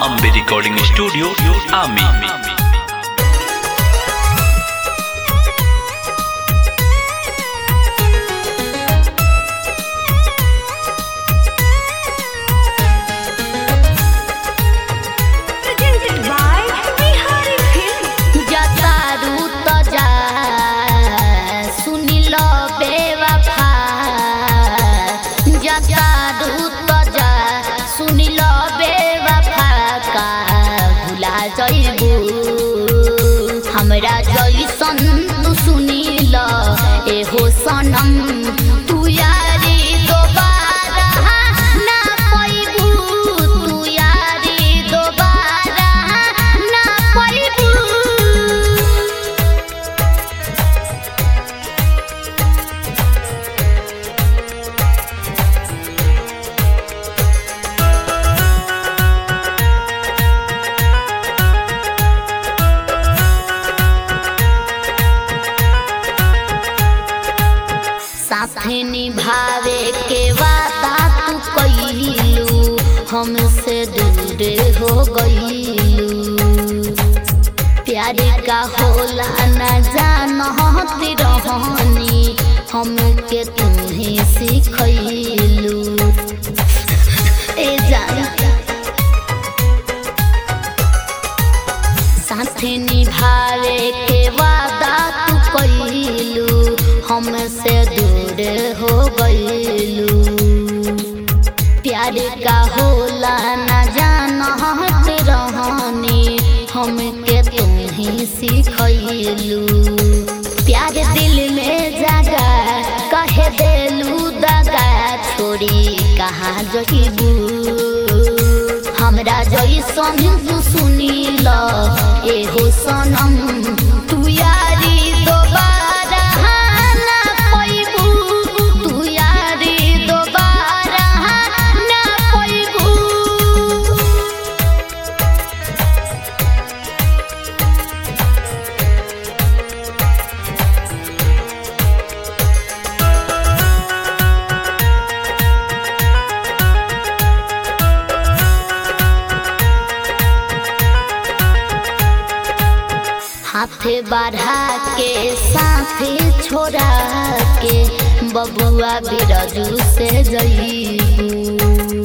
Ambe recording studio आमी presented by Bihari Film. जतारू त जा सुनिल बेवफा जतारू त जा सुनिल बेवफा का भुला जइबू हमरा जइसन तू सुनिल एहो सनम तू यारी दोबारा ना पैबू तू यारी दोबारा ना पैबू साथे निभावे के वादा तू कइलू हमसे दूर हो गइलू प्यार का होला न जानत रहनी हमके तुम्हें सिखैलू ए जान साथे निभावे के वादा तू कइलू हमसे दूर हो गइलू प्यार का होला न जानत रहनी हमके तुम्ही सिखैलू प्यार दिल में जागा कहे देलू दगा छोड़ी कहाँ जइबू हमरा जइसन तू सुनिल एहो सनम तू यारी दोबारा ना पैबू तू यारी दोबारा ना पैबू हाथे बढ़ा के साथे छोड़ा के बबुआ बिरजू से जईबू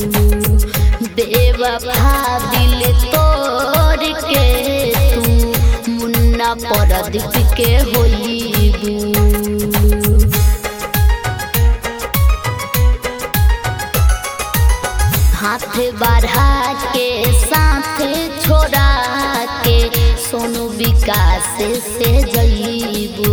बेवफा दिल तोड़ के तू मुन्ना परदीप के होईबू हाथ बढ़ा के साथ छोड़ा के सोनू विकास से जईबू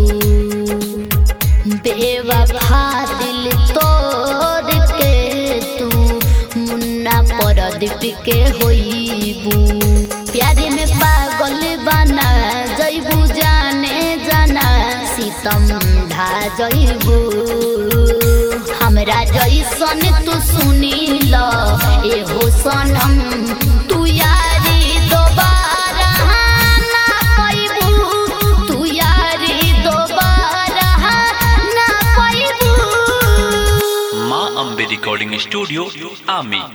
बेवफा दिल तोड़ के तू मुन्ना परदीप के होईबू प्यारे में पागल बना जईबू जाने जाना सीतम ढा जईबू हमरा जइसन तू सुनिल एहो सनम तू यारी दोबारा ना पैबू तू यारी दोबारा ना पैबू माँ अम्बे रिकॉर्डिंग स्टूडियो आमी